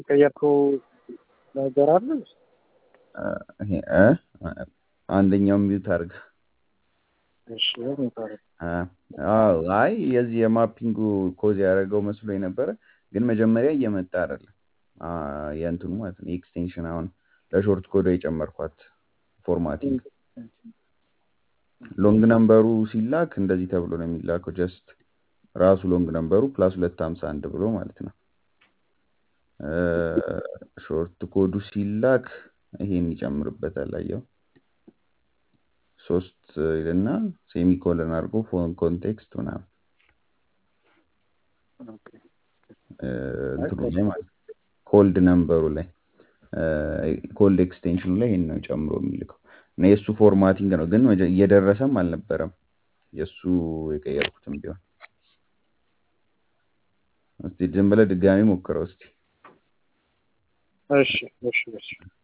የቀየርከው ነገር አለ? ይሄ እ አንደኛው ሚዩት አድርግ። እሺ የሚባለው አዎ አይ የዚህ የማፒንጉ ኮዝ ያደረገው መስሎኝ ነበረ፣ ግን መጀመሪያ እየመጣ አይደለም። አ የእንትኑ ማለት ነው ኤክስቴንሽን አሁን ለሾርት ኮድ የጨመርኳት ፎርማቲንግ ሎንግ ነምበሩ ሲላክ እንደዚህ ተብሎ ነው የሚላከው። ጀስት ራሱ ሎንግ ነምበሩ ፕላስ ሁለት ሀምሳ አንድ ብሎ ማለት ነው። ሾርት ኮዱ ሲላክ ይሄን ይጨምርበታል። አየው ሶስት ይልና ሴሚኮለን አድርጎ ፎን ኮንቴክስት ምናምን እንትኑ ላይ ማለት ነው ኮልድ ነምበሩ ላይ ኮልድ ኤክስቴንሽኑ ላይ ይሄን ነው ጨምሮ የሚልከው እና የእሱ ፎርማቲንግ ነው። ግን እየደረሰም አልነበረም የእሱ የቀየርኩትም ቢሆን። እስቲ ዝም ብለህ ድጋሚ ሞክረው እስቲ። እሺ እሺ እሺ